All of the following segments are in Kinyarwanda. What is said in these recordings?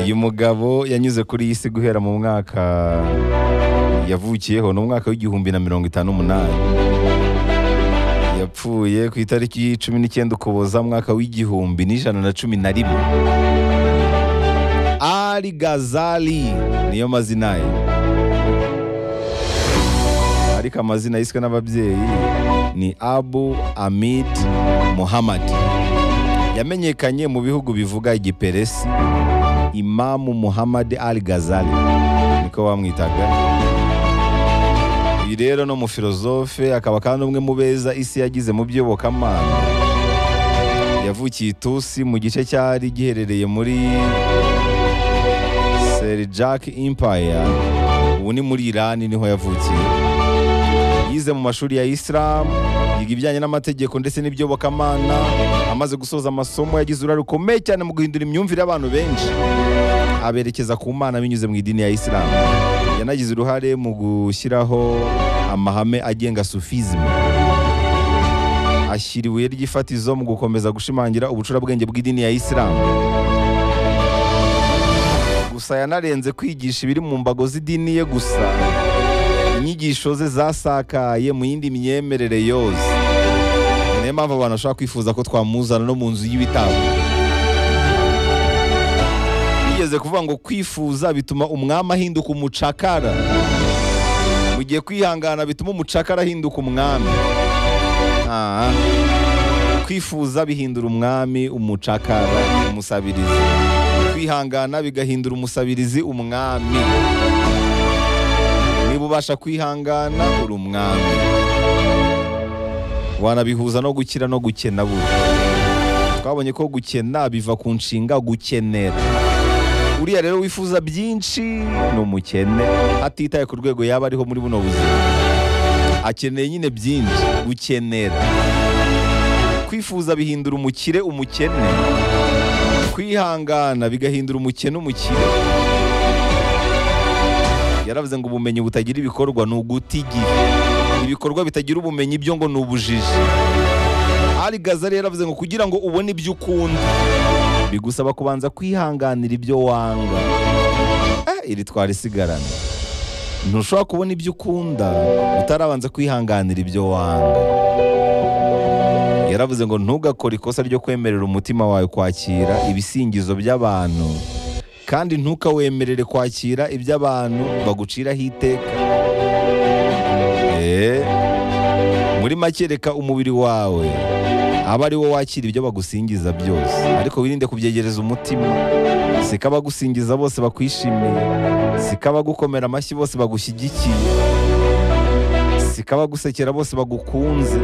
uyu mugabo yanyuze kuri iyi si guhera mu mwaka yavukiyeho ni umwaka w'igihumbi na mirongo itanu n'umunani yapfuye ku itariki cumi n'icyenda ukuboza mwaka w'igihumbi n'ijana na cumi na rimwe ali gazali niyo mazina ye ariko amazina yiswe n'ababyeyi ni abu amid muhammad yamenyekanye mu bihugu bivuga igiperesi imamu muhammad al gazali niko bamwitaga uyu rero no mufilozofe akaba kandi umwe mu beza isi yagize mu by'iyobokamana yavukiye itusi mu gice cyari giherereye muri serijaki impaya ubu ni muri irani niho yavukiye yize mu mashuri ya isilamu yiga ibijyanye n'amategeko ndetse n'ibyobokamana amaze gusoza amasomo yagize uruhare rukomeye cyane mu guhindura imyumvire y'abantu benshi aberekeza ku mana binyuze mu idini ya isilamu yanagize uruhare mu gushyiraho amahame agenga sufizime ashyira ibuye ry'ifatizo mu gukomeza gushimangira ubucurabwenge bw'idini ya isilamu gusa yanarenze kwigisha ibiri mu mbago z'idini ye gusa inyigisho ze zasakaye mu yindi myemerere yose niyo mpamvu abantu bashobora kwifuza ko twamuzana no mu nzu y'ibitabo bigeze kuvuga ngo kwifuza bituma umwami ahinduka umucakara mu gihe kwihangana bituma umucakara ahinduka umwami Ah. kwifuza bihindura umwami umucakara umusabirizi kwihangana bigahindura umusabirizi umwami niba ubasha kwihangana uri umwami wanabihuza no gukira no gukena burya twabonye ko gukena biva ku nshinga gukenera uriya rero wifuza byinshi ni umukene atitaye ku rwego yaba ariho muri buno buzima akeneye nyine byinshi gukenera kwifuza bihindura umukire umukene kwihangana bigahindura umukene umukire yaravuze ngo ubumenyi butagira ibikorwa ni uguta igihe ibikorwa bitagira ubumenyi byo ngo ni ubujiji ari gazari yaravuze ngo kugira ngo ubone ibyo ukunda bigusaba kubanza kwihanganira ibyo wanga Eh, iri twari isigarana ntushobora kubona ibyo ukunda utarabanza kwihanganira ibyo wanga yaravuze ngo ntugakore ikosa ryo kwemerera umutima wawe kwakira ibisingizo by'abantu kandi ntukawemerere kwakira ibyo abantu baguciraho iteka Eh, muri make reka umubiri wawe aba ari wo wakira ibyo bagusingiza byose ariko wirinde kubyegereza umutima siko abagusingiza bose bakwishimiye siko abagukomera amashyi bose bagushyigikiye siko abagusekera bose bagukunze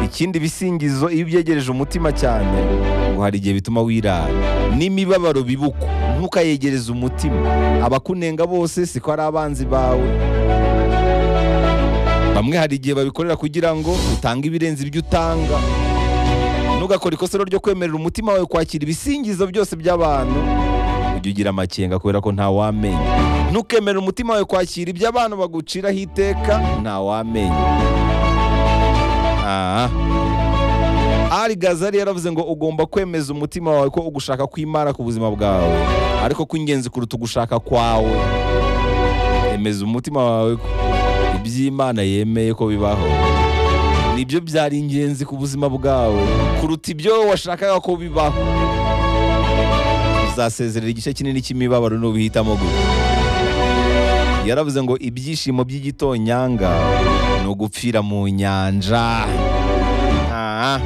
ikindi bisingizo iyo ubyegereje umutima cyane ngo hari igihe bituma wirara n'imibabaro bibuko ntukayegereze umutima abakunenga bose siko ari abanzi bawe bamwe hari igihe babikorera kugira ngo utange ibirenze ibyo utanga ntugakore ikosa rero ryo kwemerera umutima wawe kwakira ibisingizo byose by'abantu ujye ugira amakenga kubera ko ntawamenya ntukemere umutima wawe kwakira ibyo abantu baguciraho iteka ntawamenya Ah. ari gazari yaravuze ngo ugomba kwemeza umutima wawe ko ugushaka kw'imana ku buzima bwawe ariko ko ingenzi kuruta ugushaka kwawe emeza umutima wawe ko iby'imana yemeye ko bibaho nibyo byari ingenzi ku buzima bwawe kuruta ibyo washakaga ko bibaho uzasezerera igice kinini cy'imibabaro n'ubuhitamo gute yaravuze ngo ibyishimo by'igitonyanga ni ugupfira mu nyanja Ah.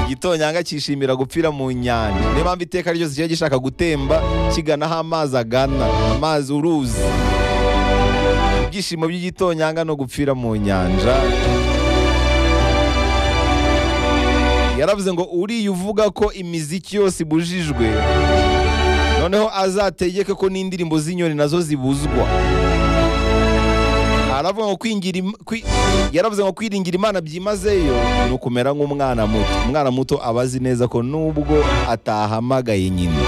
igitonyanga cyishimira gupfira mu nyanja niyo mpamvu iteka ryose kiba gishaka gutemba kigana aho amazi agana amazi uruzi ibyishimo by'igitonyanga no gupfira mu nyanja yaravuze ngo uriya uvuga ko imiziki yose ibujijwe noneho azategeke ko n'indirimbo z'inyoni nazo zibuzwa aravuga ngo kwingira im- kwi- yaravuze ngo kwiringira imana byimazeyo ni ukumera nk'umwana muto umwana muto aba azi neza ko nubwo atahamagaye nyina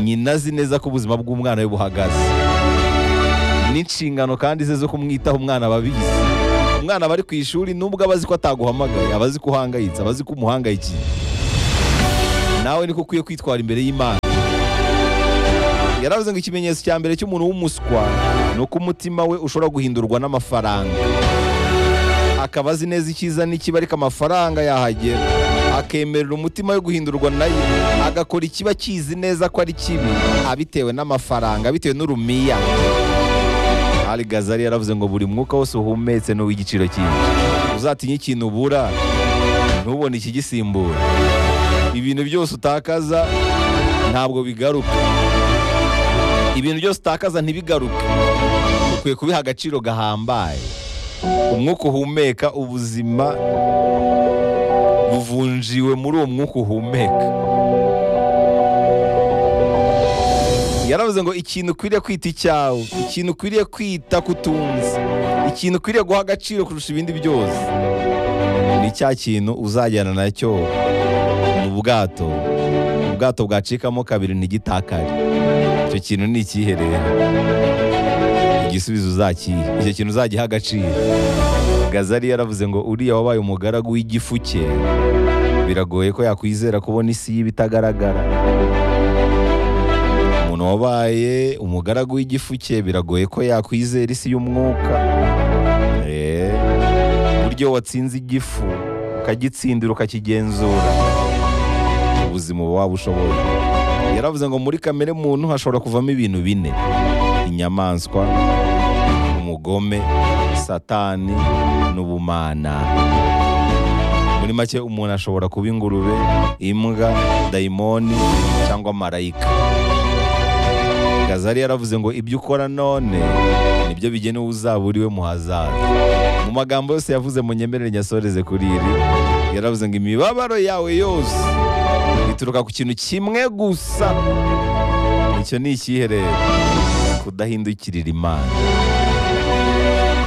nyina azi neza ko ubuzima bw'umwana we buhagaze n'inshingano kandi ze zo kumwitaho umwana aba abizi umwana aba ari ku ishuri nubwo aba azi ko ataguhamagaye aba azi ko uhangayitse aba azi ko umuhangayikiye nawe niko ukwiye kwitwara imbere y'imana yaravuze ngo ikimenyetso cya mbere cy'umuntu w'umuswa ni uko umutima we ushobora guhindurwa n'amafaranga akaba azi neza icyiza n'ikibi ariko amafaranga yahagera akemerera umutima we guhindurwa nayo agakora ikiba akizi neza ko ari kibi abitewe n'amafaranga bitewe n'urumiya ari gazari yaravuze ngo buri mwuka wose uhumetse ni uw'igiciro cyinshi uzatinye ikintu ubura ntubone ikigisimbura ibintu byose utakaza ntabwo bigaruka ibintu byose utakaza ntibigaruke ukwiye kubiha agaciro gahambaye umwuka uhumeka ubuzima buvunjiwe muri uwo mwuka uhumeka yaravuze ngo ikintu ukwiriye kwita icyawe ikintu ukwiriye kwita kutunze ikintu ukwiriye guha agaciro kurusha ibindi byose ni cya kintu uzajyana nacyo mu bwato ubwato bwacikamo kabiri ntigitakare icyo kintu ni ikihe rero igisubizo uzakihe icyo kintu uzagiha agaciro gazari yaravuze ngo uriya wabaye umugaragu w'igifu cye biragoye ko yakwizera kubona isi y'iba itagaragara umuntu wabaye umugaragu w'igifu cye biragoye ko yakwizera isi y'umwuka Eh, buryo watsinze igifu ukagitsindira ukakigenzura ubuzima uba waba ushoboye yaravuze ngo muri kamere muntu hashobora kuvamo ibintu bine inyamaswa umugome satani n'ubumana muri make umuntu ashobora kuba ingurube imbwa dayimoni cyangwa marayika gazari yaravuze ngo ibyo ukora none nibyo bigena uwo uzaba uriwe mu hazaza mu magambo yose yavuze mu nyemerere nyasoreze kuri iri yaravuze ngo imibabaro yawe yose ituruka ku kintu kimwe gusa icyo ni ikihe rero kudahindukirira imana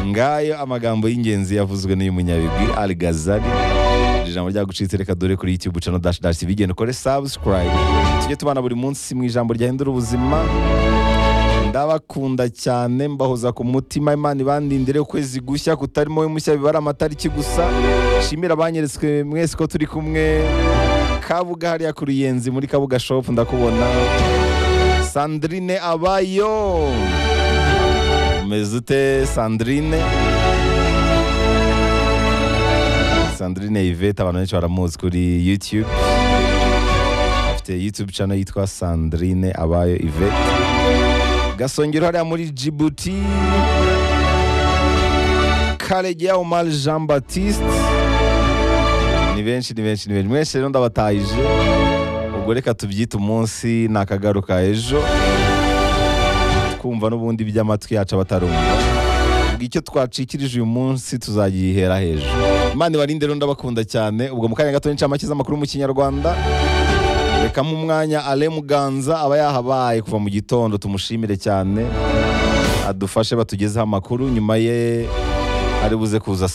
ngayo amagambo y'ingenzi yavuzwe n'uyu munyabigwi Ali Gazali Iri ijambo ryagucitse reka dore kuri YouTube channel dash dash TV genda ukore subscribe tujye tubana buri munsi mu ijambo ryahindura ubuzima ndabakunda cyane mbahoza ku mutima imana ibandindire ukwezi gushya kutarimo we mushya bibara amatariki gusa shimira abanyeretswe mwese ko turi kumwe kabuga hariya ku ruyenzi muri kabuga shop ndakubona sandrine abayo umeze ute sandrine sandrine yvette abantu benshi baramuzi kuri youtube afite youtube channel yitwa sandrine abayo yvette gasongero hariya muri jibuti karegeya umar jean baptiste ni benshi ni benshi ni benshi mwese rero ndabatahije ubwo reka tubyite umunsi ni akagaruka ejo twumva n'ubundi by'amatwi yacu abatarumva ubwo icyo twacikirije uyu munsi tuzagihera hejuru imana ibarinde rero ndabakunda cyane ubwo mu kanya gato ni incamake z'amakuru mu kinyarwanda reka mu mwanya ale muganza aba yahabaye kuva mu gitondo tumushimire cyane adufashe batugezeho amakuru nyuma ye ari buze kuza saa